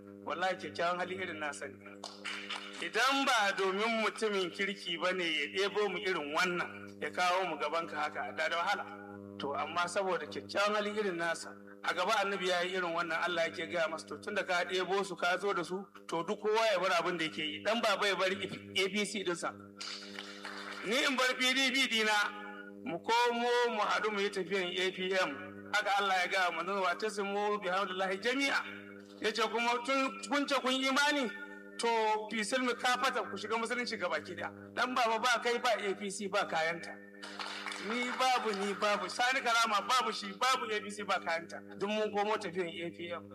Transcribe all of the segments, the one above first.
wallahi kyakkyawan hali irin nasa ne idan ba domin mutumin kirki ba ne ya ɗebo mu irin wannan ya kawo mu gaban ka haka da da wahala to amma saboda kyakkyawan hali irin nasa a gaba annabi ya yi irin wannan Allah yake gaya masa to tunda ka ɗebo su ka zo da su to duk kowa ya bar abin da yake yi dan baba ya bar APC dinsa ni in bar PDP dina mu komo mu haɗu mu yi tafiyan APM haka Allah ya gaya manzon wa tasimu bihamdillahi jami'a yace kuma tun kun ce kun imani to fi silmi ka fata ku shiga musulunci gaba ki da dan baba ba kai ba APC ba kayanta ni babu ni babu sani karama babu shi babu APC ba kayanta duk mun komo tafiyan APM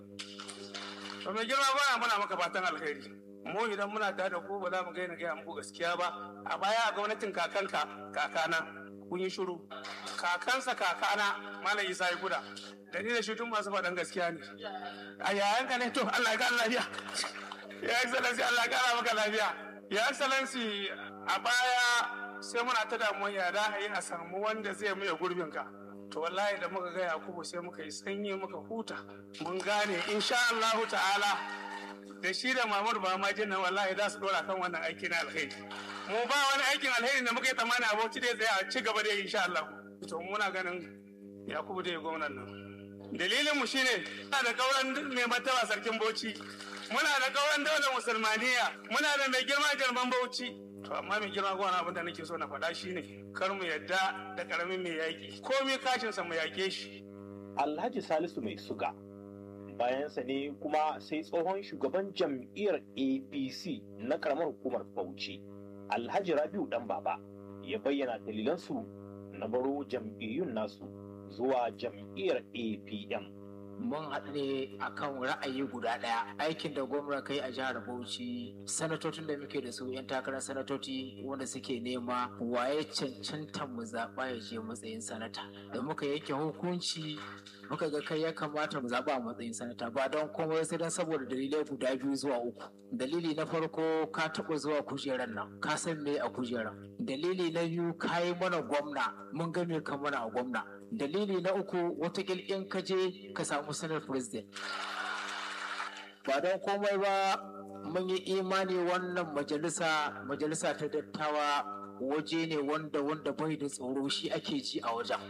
to mai girma ba muna maka fatan alheri mu idan muna tare da ku ba za mu gaina gaya muku gaskiya ba a baya a gwamnatin kakanka kakana kun yi shiru kakansa kakana malam isa ya guda da ni da shi tun masu faɗan gaskiya ne a yayanka ne to Allah ya ga lafiya ya excellency Allah ya kara maka lafiya ya excellency a baya sai muna ta damuwa ya da yi a samu wanda zai maye gurbin ka to wallahi da muka ga Yakubu sai muka yi sanyi muka huta mun gane insha Allah ta'ala da shi da Mamur ba ma jinna wallahi za su dora kan wannan aiki na alheri mu ba wani aikin alheri da muka yi tsammani a Bauchi da tsaya a ci gaba da insha Allah to muna ganin Yakubu da gwamnan nan dalilin mu shine muna da kauran mai martaba sarkin Bauchi muna da kauran daular musulmaniya muna da mai girma jarman Bauchi to amma mai girma gwana abin da nake so na faɗa shine kar mu yadda da karamin mai yaƙi komai kashin sa mu yaƙe shi Alhaji Salisu mai suga bayansa ne kuma sai tsohon shugaban jam'iyyar APC na karamar hukumar Bauchi Alhaji Rabiu dan baba ya bayyana dalilansu na baro jam'iyyun nasu zuwa jam'iyyar APM. mun haɗu ne akan ra'ayi guda ɗaya aikin da gwamna kai a jihar bauchi sanatocin da muke da su 'yan takarar sanatoci wanda suke nema waye cancanta mu zaɓa ya je matsayin sanata da muka yanke hukunci muka ga kai ya kamata mu zaɓa a matsayin sanata ba don komai sai don saboda dalilai guda biyu zuwa uku dalili na farko ka taɓa zuwa kujerar nan ka san me a kujerar dalili na biyu ka yi mana gwamna mun ga me ka mana a gwamna dalili na uku watakil in ka je ka samu sanar president ba don komai ba mun yi imani wannan majalisa majalisa ta dattawa waje ne wanda wanda bai da tsoro shi ake ji a wajen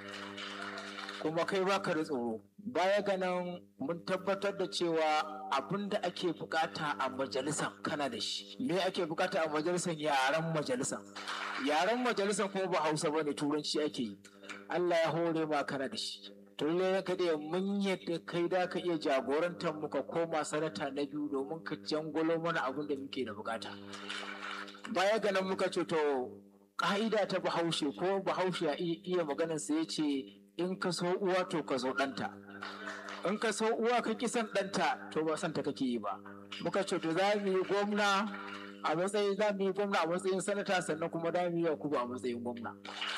kuma kai baka da tsoro baya ganin mun tabbatar da cewa abin da ake bukata a majalisan kana da shi me ake bukata a majalisan yaren majalisan yaren majalisan kuma ba hausa bane turanci ake yi Allah ya hore ma kana da shi to lalle ka da mun yadda kai da ka iya jagorantar mu ka koma sanata na biyu domin ka jangolo mana abin da muke da bukata baya ga nan muka ce to ka'ida ta bahaushe ko bahaushe ya iya maganar sa yace in ka so uwa to ka so ɗanta in ka so uwa ka ki son ɗanta to ba son ta kake yi ba muka ce to za mu yi gwamna a matsayin za mu yi gwamna a matsayin sanata sannan kuma za mu yi yakubu a matsayin gwamna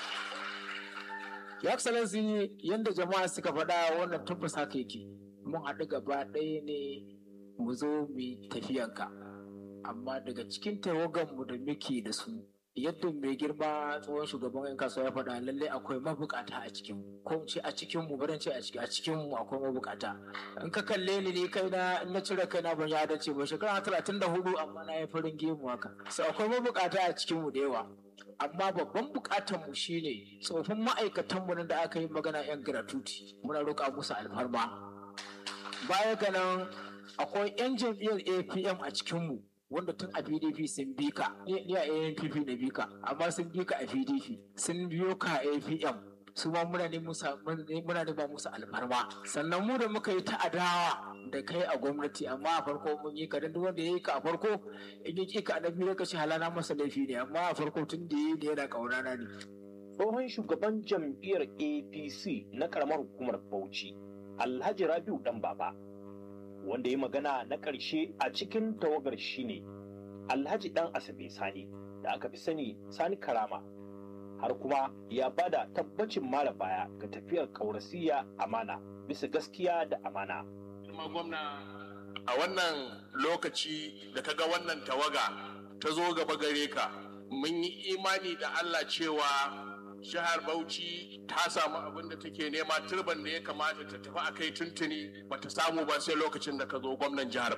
ya excellency yadda jama'a suka faɗa wannan tabbas haka yake mun haɗu gaba ɗaya ne mu zo mu tafiyanka amma daga cikin tawaganmu da muke da su yadda mai girma tsohon shugaban yan kasuwa ya faɗa lallai akwai mabukata a cikin ko ce a cikin mu baran ce a cikin a cikin mu akwai mabukata in ka kalle ni ne kai na na cire kai na ban ya dace ba shekara talatin da hudu amma na yi farin gemu haka so akwai mabukata a cikin mu da yawa amma babban bukatar mu shine tsofin ma'aikatan mu da aka yi magana yan gratuity muna roƙa musu alfarma baya ga nan akwai yan jam'iyyar APM a cikin mu wanda tun a PDP sun bi ka ni a ANPP na bi ka amma sun bi ka a PDP sun biyo ka a APM su ma muna ne musa muna ne ba musu alfarma sannan mu da muka yi ta adawa da kai a gwamnati amma a farko mun yi ka duk wanda ya yi ka a farko in yi ka a biyu ka ce halana masa laifi ne amma a farko tun da ya yi da yana kaunana ne Tsohon shugaban jam'iyyar APC na karamar hukumar Bauchi, Alhaji Rabiu Dan Baba, wanda ya magana na ƙarshe a cikin tawagar shine Alhaji Dan Asabe Sani da aka fi sani Sani Karama. Har kuma ya bada tabbacin mara baya ga tafiyar ƙaurasiya amana bisa gaskiya da amana. Kuma gwamna a wannan lokaci da kaga wannan tawaga ta zo gaba gare ka mun yi imani da Allah cewa jihar Bauchi ta samu abin da take nema turban da ya kamata ta tafi a kai tuntuni bata samu ba sai lokacin da ka zo gwamnan jihar